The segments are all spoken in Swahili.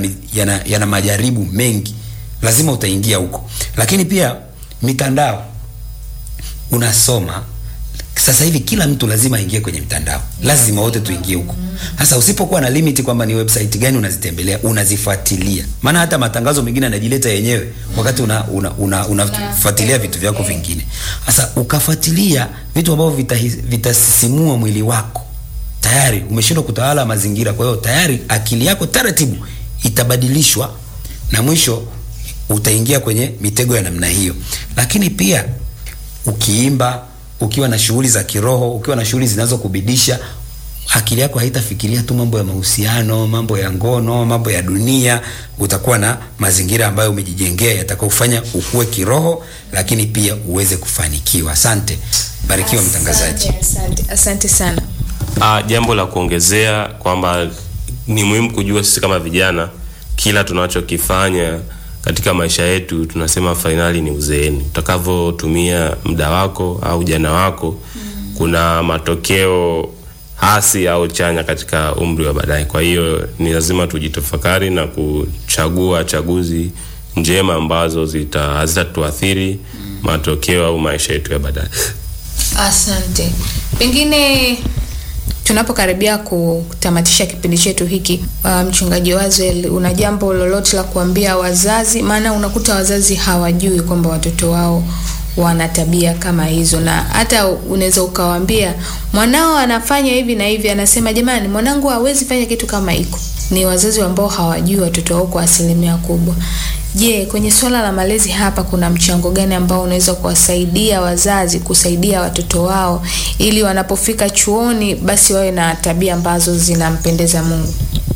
yana, yana, yana majaribu mengi, lazima utaingia huko. Lakini pia mitandao unasoma sasa hivi kila mtu lazima aingie kwenye mitandao, lazima wote tuingie huko. Sasa usipokuwa na limit kwamba ni website gani unazitembelea, unazifuatilia, maana hata matangazo mengine yanajileta yenyewe wakati una unafuatilia una, una vitu vyako vingine. Sasa ukafuatilia vitu ambavyo vitasisimua vita mwili wako, tayari umeshindwa kutawala mazingira. Kwa hiyo tayari akili yako taratibu itabadilishwa na mwisho utaingia kwenye mitego ya namna hiyo. Lakini pia ukiimba ukiwa na shughuli za kiroho, ukiwa na shughuli zinazokubidisha, akili yako haitafikiria tu mambo ya mahusiano, mambo ya ngono, mambo ya dunia. Utakuwa na mazingira ambayo umejijengea yatakayofanya ukue kiroho, lakini pia uweze kufanikiwa. Asante, barikiwa mtangazaji. Asante, asante sana. Ah, jambo la kuongezea kwamba ni muhimu kujua sisi kama vijana kila tunachokifanya katika maisha yetu tunasema fainali ni uzeeni. Utakavyotumia muda wako au ujana wako mm. kuna matokeo hasi au chanya katika umri wa baadaye. Kwa hiyo ni lazima tujitafakari na kuchagua chaguzi njema ambazo zita hazitatuathiri mm. matokeo au maisha yetu ya baadaye. Asante. Pengine tunapokaribia kutamatisha kipindi chetu hiki, uh, mchungaji Wazwel, una jambo lolote la kuambia wazazi? Maana unakuta wazazi hawajui kwamba watoto wao wana tabia kama hizo, na hata unaweza ukawaambia mwanao anafanya hivi na hivi, anasema jamani, mwanangu hawezi fanya kitu kama hiko. Ni wazazi ambao hawajui watoto wao kwa asilimia kubwa. Je, kwenye swala la malezi hapa kuna mchango gani ambao unaweza kuwasaidia wazazi kusaidia watoto wao ili wanapofika chuoni basi wawe na tabia ambazo zinampendeza Mungu?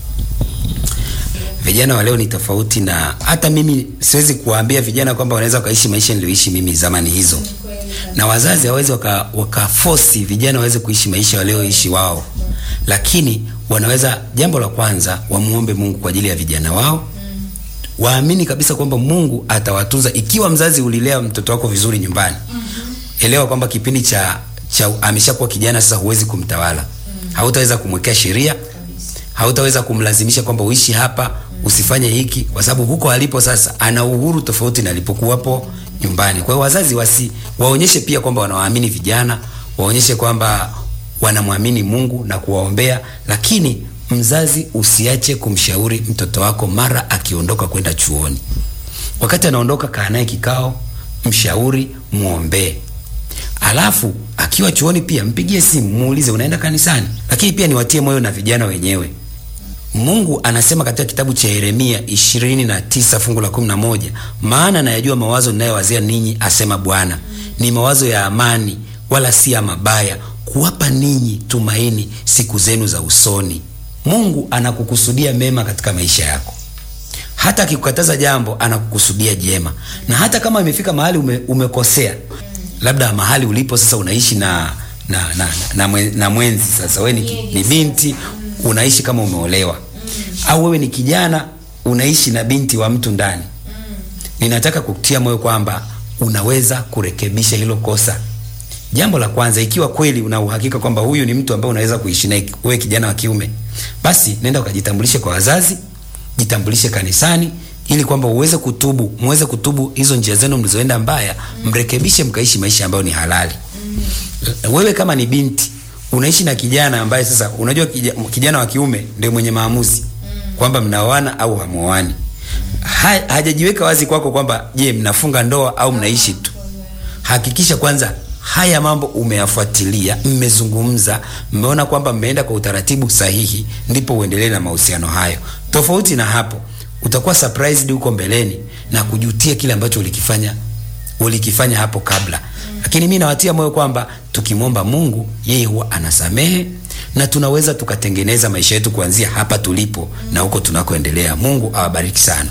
Vijana wa leo ni tofauti, na hata mimi siwezi kuwaambia vijana kwamba wanaweza wakaishi maisha niliyoishi mimi zamani hizo, na wazazi hawawezi waka, waka force vijana waweze kuishi maisha walioishi wao, lakini wanaweza, jambo la kwanza, wamuombe Mungu kwa ajili ya vijana wao waamini kabisa kwamba Mungu atawatunza. Ikiwa mzazi ulilea mtoto wako vizuri nyumbani, mm-hmm. elewa kwamba kipindi cha, cha ameshakuwa kijana sasa, huwezi kumtawala mm-hmm. hautaweza kumwekea sheria, hautaweza kumlazimisha kwamba uishi hapa mm-hmm. usifanye hiki, kwa sababu huko alipo sasa ana uhuru tofauti na alipokuwapo nyumbani. Kwa hiyo wazazi wasi waonyeshe pia kwamba wanawaamini vijana, waonyeshe kwamba wanamwamini Mungu na kuwaombea, lakini mzazi usiache kumshauri mtoto wako mara akiondoka kwenda chuoni. Wakati anaondoka, kaa naye kikao, mshauri, muombee. Alafu akiwa chuoni pia mpigie simu, muulize unaenda kanisani. Lakini pia niwatie moyo na vijana wenyewe. Mungu anasema katika kitabu cha Yeremia 29 fungu la 11, maana nayajua mawazo ninayowazia ninyi, asema Bwana, ni mawazo ya amani, wala si ya mabaya, kuwapa ninyi tumaini siku zenu za usoni. Mungu anakukusudia mema katika maisha yako. Hata akikukataza jambo anakukusudia jema, na hata kama imefika mahali ume, umekosea, labda mahali ulipo sasa unaishi na na na, na, na, na mwenzi sasa, wewe ni, ni binti unaishi kama umeolewa, au wewe ni kijana unaishi na binti wa mtu ndani. Ninataka kukutia moyo kwamba unaweza kurekebisha hilo kosa. Jambo la kwanza, ikiwa kweli una uhakika kwamba huyu ni mtu ambaye unaweza kuishi naye, wewe kijana wa kiume, basi nenda ukajitambulishe kwa wazazi, jitambulishe kanisani, ili kwamba uweze kutubu, muweze kutubu hizo njia zenu mlizoenda mbaya, mrekebishe, mkaishi maisha ambayo ni halali. Wewe kama ni binti unaishi na kijana ambaye sasa, unajua kijana wa kiume ndio mwenye maamuzi kwamba mnaoana au hamuoani. Ha, hajajiweka wazi kwako kwamba je, mnafunga ndoa au mnaishi tu. Hakikisha kwanza haya mambo umeyafuatilia, mmezungumza, mmeona kwamba mmeenda kwa utaratibu sahihi, ndipo uendelee na mahusiano hayo. Tofauti na hapo, utakuwa surprised huko mbeleni na kujutia kile ambacho ulikifanya ulikifanya hapo kabla. Lakini mimi nawatia moyo kwamba tukimwomba Mungu, yeye huwa anasamehe na tunaweza tukatengeneza maisha yetu kuanzia hapa tulipo na huko tunakoendelea. Mungu awabariki sana.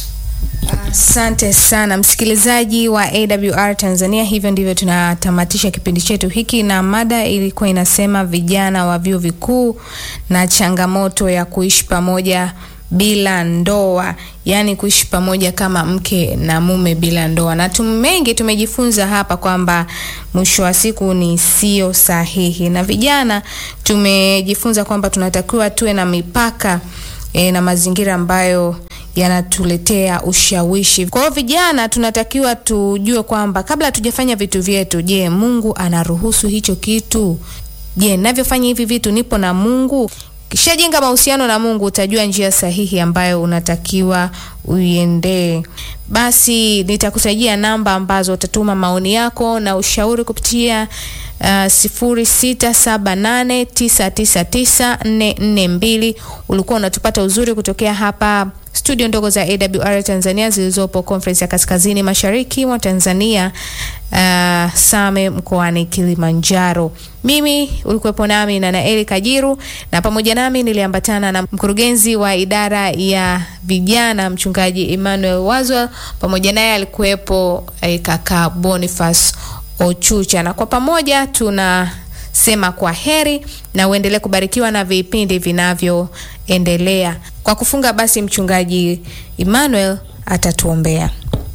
Asante sana msikilizaji wa AWR Tanzania. Hivyo ndivyo tunatamatisha kipindi chetu hiki, na mada ilikuwa inasema vijana wa vyuo vikuu na changamoto ya kuishi pamoja bila ndoa, yaani kuishi pamoja kama mke na mume bila ndoa. Na tu mengi tumejifunza hapa kwamba mwisho wa siku ni sio sahihi, na vijana tumejifunza kwamba tunatakiwa tuwe na mipaka e, na mazingira ambayo yanatuletea ushawishi. Kwa hiyo vijana tunatakiwa tujue kwamba kabla hatujafanya vitu vyetu, je, Mungu anaruhusu hicho kitu? Je, ninavyofanya hivi vitu nipo na Mungu? Kishajenga mahusiano na Mungu utajua njia sahihi ambayo unatakiwa uiendee. Basi nitakutajia namba ambazo utatuma maoni yako na ushauri kupitia uh, sifuri sita saba nane tisa tisa tisa nne nne mbili. Ulikuwa unatupata uzuri kutokea hapa studio ndogo za AWR Tanzania zilizopo Conference ya Kaskazini Mashariki mwa Tanzania, uh, Same mkoani Kilimanjaro. Mimi ulikuwepo nami na Naeli Kajiru, na pamoja nami niliambatana na mkurugenzi wa idara ya vijana mchungaji Emmanuel Wazwell, pamoja naye alikuwepo eh, kaka Boniface Ochucha, na kwa pamoja tunasema kwa heri na uendelee kubarikiwa na vipindi vinavyoendelea. Kwa kufunga basi, mchungaji Emmanuel atatuombea.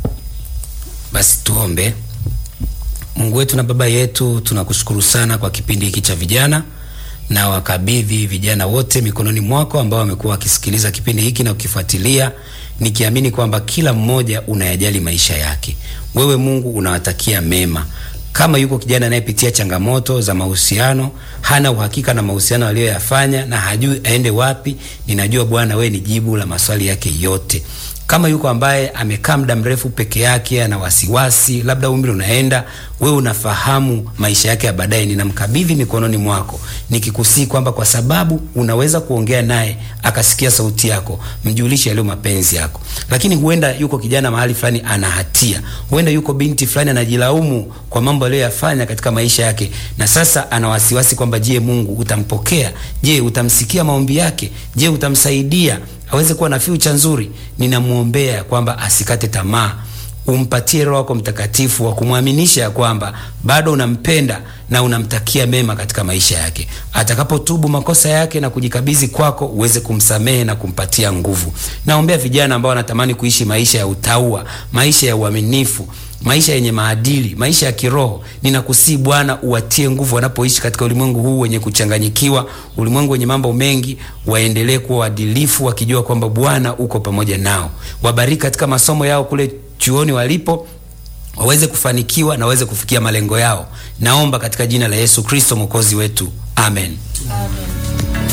Basi tuombe. Mungu wetu na Baba yetu, tunakushukuru sana kwa kipindi hiki cha vijana, na wakabidhi vijana wote mikononi mwako ambao wamekuwa wakisikiliza kipindi hiki na kukifuatilia, nikiamini kwamba kila mmoja unayajali maisha yake. Wewe Mungu unawatakia mema. Kama yuko kijana anayepitia changamoto za mahusiano, hana uhakika na mahusiano aliyoyafanya na hajui aende wapi, ninajua Bwana wewe ni jibu la maswali yake yote. Kama yuko ambaye amekaa muda mrefu peke yake, ana wasiwasi, labda umri unaenda, wewe unafahamu maisha yake ya baadaye, ninamkabidhi mikononi mwako, nikikusii kwamba kwa sababu unaweza kuongea naye akasikia sauti yako, mjulishe yaliyo mapenzi yako. Lakini huenda yuko kijana mahali fulani ana hatia, huenda yuko binti fulani anajilaumu kwa mambo aliyoyafanya katika maisha yake, na sasa ana wasiwasi kwamba je, Mungu utampokea? Je, utamsikia maombi yake? Je, utamsaidia aweze kuwa na future nzuri? Ninamwombea kwamba asikate tamaa, umpatie Roho wako Mtakatifu wa kumwaminisha ya kwamba bado unampenda na unamtakia mema katika maisha yake. Atakapotubu makosa yake na kujikabidhi kwako, uweze kumsamehe na kumpatia nguvu. Naombea vijana ambao wanatamani kuishi maisha ya utaua, maisha ya uaminifu maisha yenye maadili, maisha ya kiroho. Ninakusii Bwana, uwatie nguvu wanapoishi katika ulimwengu huu wenye kuchanganyikiwa, ulimwengu wenye mambo mengi. Waendelee kuwa waadilifu, wakijua kwamba Bwana uko pamoja nao. Wabariki katika masomo yao kule chuoni walipo, waweze kufanikiwa na waweze kufikia malengo yao. Naomba katika jina la Yesu Kristo mwokozi wetu, amen, Amen.